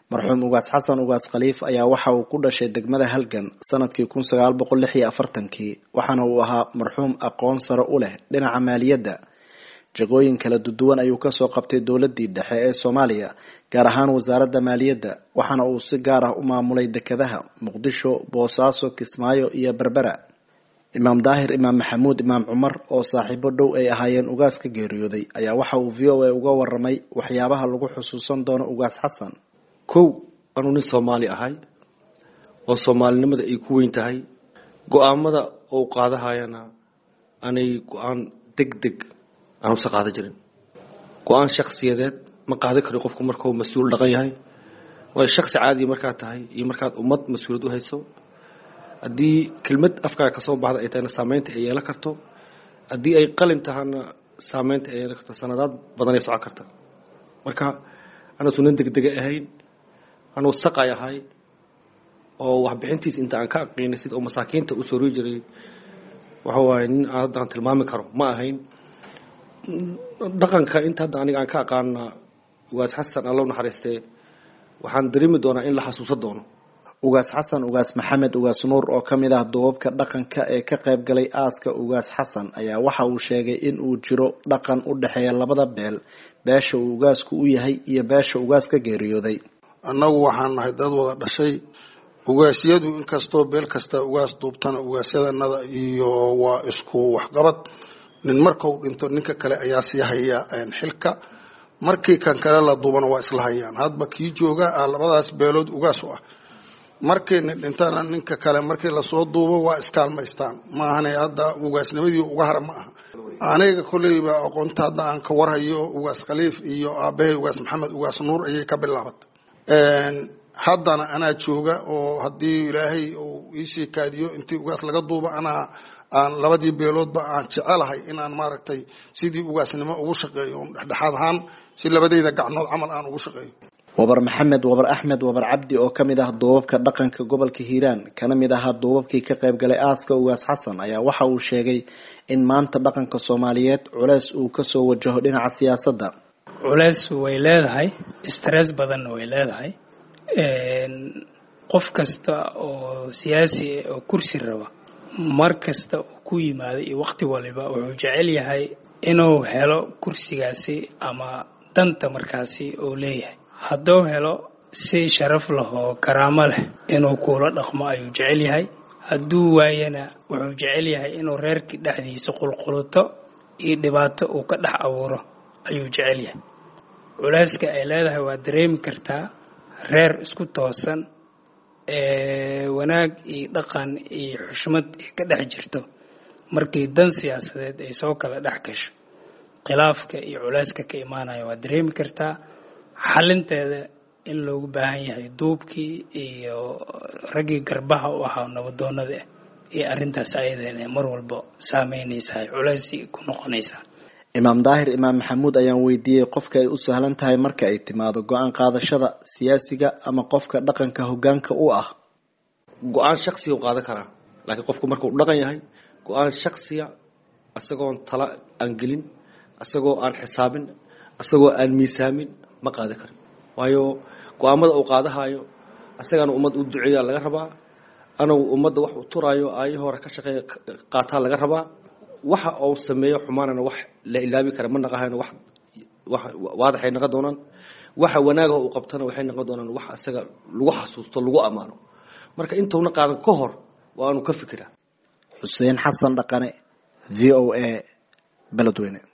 marxuum ugaas xasan ugaas khaliif ayaa waxa uu ku dhashay degmada halgan sanadkii kun sagaal boqol lix iyo afartankii waxaana uu ahaa marxuum aqoon sare u leh dhinaca maaliyadda jagooyin kala duduwan ayuu kasoo qabtay dowladii dhexe ee soomaaliya gaar ahaan wasaaradda maaliyadda waxaana uu si gaar ah u maamulay dekedaha muqdisho boosaaso kismaayo iyo berbera imaam daahir imaam maxamuud imaam cumar oo saaxiibo dhow ay ahaayeen ugaas ka geeriyooday ayaa waxa uu v o a uga waramay waxyaabaha lagu xusuusan doono ugaas xasan kow anuu nin soomaali ahay oo soomaalinimada ay ku weyn tahay go-aamada ou qaadahayana anay go-aan deg deg aan usa qaadan jirin go-aan shaksiyadeed ma qaadan kari qofku markuu mas-uul dhaqan yahay waayo shaksi caadiya markaad tahay iyo markaad ummad mas-uuliyad u hayso haddii kelmad afkaaga kasoo baxda ay tahayna saameynta ay yeelan karto haddii ay qalin tahana saameynta ay yeelan karto sanadaad badan ay socon karta marka anuusu nin degdega ahayn anuu saqay ahay oo waxbixintiis inta aan ka aqiinay sida uu masaakiinta u sori jiray waxa waaye nin aan hadda aan tilmaami karo ma ahayn dhaqanka inta hadda aniga aan ka aqaana ugaas xasan allow naxariistee waxaan dareemi doonaa in la xasuusan doono ugaas xasan ugaas maxamed ugaas nuur oo ka mid ah duubabka dhaqanka ee ka qayb galay aaska ugaas xasan ayaa waxa uu sheegay in uu jiro dhaqan u dhexeeya labada beel beesha uu ugaasku u yahay iyo beesha ugaas ka geeriyooday annagu waxaan nahay dad wada dhashay ugaasyadu inkastoo beel kasta ugaas duubtana ugaasyadanada iyo waa isku waxqabad nin markau dhinto ninka kale ayaa sii haya xilka markii kan kale la duubana waa isla hayaan hadba kii jooga ah labadaas beelood ugaas u ah markii nin dhintana ninka kale markii lasoo duubo waa iskaalmaystaan maahane hadda ugaasnimadii uga hara ma aha aniga kolleyba aqoonta hadda aan ka warhayo ugaas khaliif iyo aabahay ugaas maxamed ugaas nuur ayay ka bilaabatay haddana anaa jooga oo haddii ilaahay uu iisii kaadiyo intii ugaas laga duubo anaa aan labadii beeloodba aan jecelahay inaan maaragtay sidii ugaasnimo ugu shaqeeyo dhexdhexaad ahaan si labadayda gacnood camal aan ugu shaqeeyo wabar maxamed wabar axmed wabar cabdi oo ka mid ah duubabka dhaqanka gobolka hiiraan kana mid ahaa duubabkii ka qayb galay aaska ugaas xasan ayaa waxa uu sheegay in maanta dhaqanka soomaaliyeed culeys uu kasoo wajaho dhinaca siyaasadda culeys way leedahay stress badanna way leedahay qof kasta oo siyaasi oo kursi raba mar kasta uu ku yimaado iyo waqti waliba wuxuu jecel yahay inuu helo kursigaasi ama danta markaasi uu leeyahay hadduu helo si sharaf leh oo karaamo leh inuu kuula dhaqmo ayuu jecel yahay hadduu waayana wuxuu jecel yahay inuu reerkii dhexdiisa qulquluto iyo dhibaato uu ka dhex abuuro ayuu jecel yahay culeyska ay leedahay waa dareemi kartaa reer isku toosan wanaag iyo dhaqan iyo xushmad ay ka dhex jirto markii dan siyaasadeed ay soo kala dhex gasho khilaafka iyo culeyska ka imaanaya waa dareemi kartaa xalinteeda in loogu baahan yahay duubkii iyo raggii garbaha u ahaa nabadoonada ah iyo arrintaas ayadana mar walba saameynaysaa culeysi ku noqonaysaa imaam daahir imaam maxamuud ayaan weydiiyey qofka ay u sahlan tahay marka ay timaado go-aan qaadashada siyaasiga ama qofka dhaqanka hogaanka u ah go-aan shaksiga u qaadan karaa laakiin qofku markuu dhaqan yahay go-aan shaksiya isagoon tala aan gelin isagoo aan xisaabin isagoo aan miisaamin ma qaadan karin waayo go-aamada uu qaadahayo isagaana ummad u duceeya laga rabaa anagu ummadda wax u turaayo aayo hore ka shaqeeya qaataa laga rabaa waxa uu sameeyo xumaanana wax la ilaabi kara ma naqahayno wax wax waadaxay naqon doonaan waxa wanaaga uu qabtana waxay noqon doonaan wax isaga lagu xasuusto lagu ammaano marka intuuna qaadan ka hor waa aanu ka fikiraa xuseen xasan dhaqane v o a beledweyne